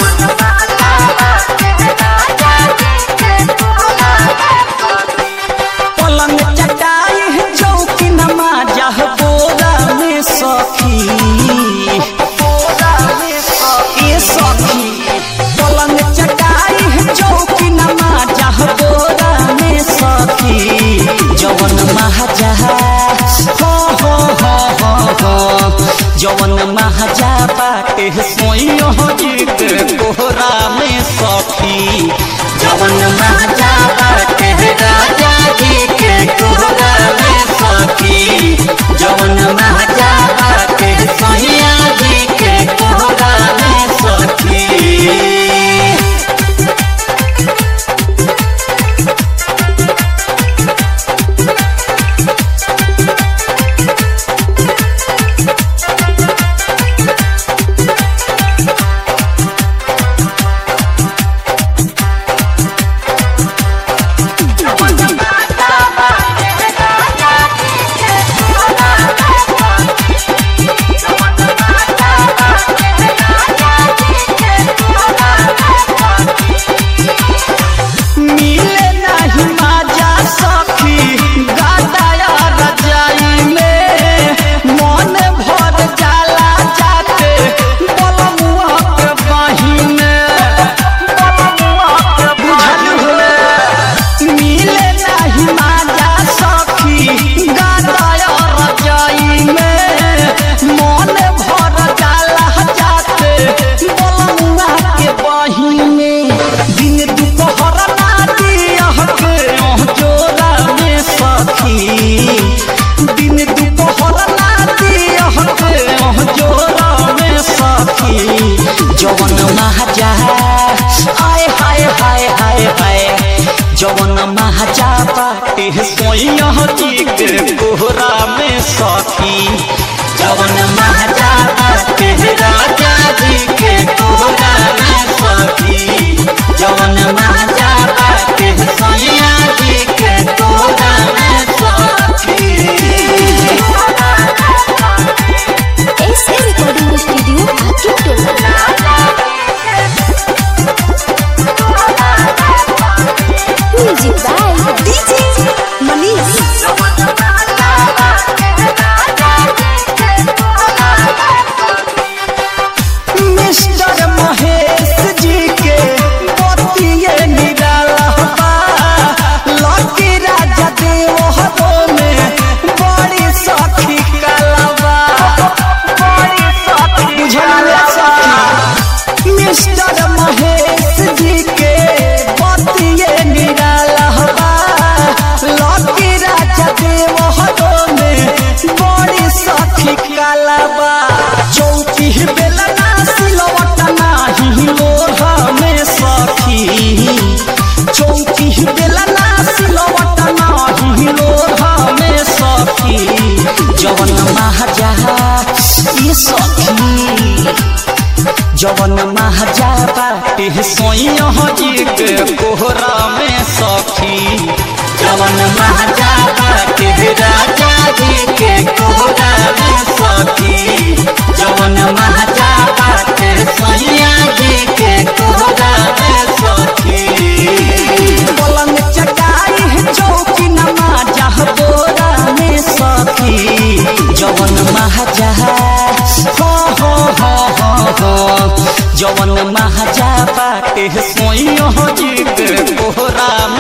पलंग चटाई चौकी नमाजा बोरा में सखी ए सखी पलंग चटाई चौकी नमाजा बोरा में सखी जवन महाजा हो हो हो हो हो जवन महाजा बाटे सोइयो जीत कोहरा में सखी जवन महाजा बाटे राजा जी के कोहरा में सखी जवन महाजा बाटे सोइया जी के कोहरा में सखी मिले नाही माजा सखी गादाया रजाई में मन भर जाला जाते बलमुआ के बाही में बलमुआ के बुझल हो मिले नाही माजा सखी गादाया रजाई में मन भर जाला जाते बलमुआ के बाही में दिन दुपहर राती अहके अह जोरा में सखी दिन दुपहर राती अहके अह जोरा में सखी जवन महाजा आय हाय हाय हाय हाय जवन महाजा बाटे सोइया जी के कोहरा में सखी जवन महाजा बाटे राजा जी के कोहरा में सखी जवन महाजा बाटे सोइया जी के कोहरा में सखी ऐसे रिकॉर्डिंग स्टूडियो आके टोला music by DJ Manish mister Mahesh ji के मोतिये निराला बा लकी राजा देव हरो में बड़ी सखी कलवा बड़ी सखी बुझलिए सखी मिस्टर महेश जी के मोतिये निराला बा लकी राजा देव हरो में बड़ी सखी कलवा चौकी बेलना सिलवट नाही लोहा में सखी चौकी बेलना सिलवट नाही लोहा में सखी जवन महाजा ये सखी जवन महाजा बाटे सोइया जी के कोहरा में सखी जवन महाजा बाटे राजा जी के कोहरा में सखी जवन महाजा बाटे सोइया जी के कोहरा में सखी पलंग चटाई चौकी नमाजा बोरा में सखी जवन महाजा हो हो हो हो हो जवन महाजा बाटे सोइयो जी के कोहरा में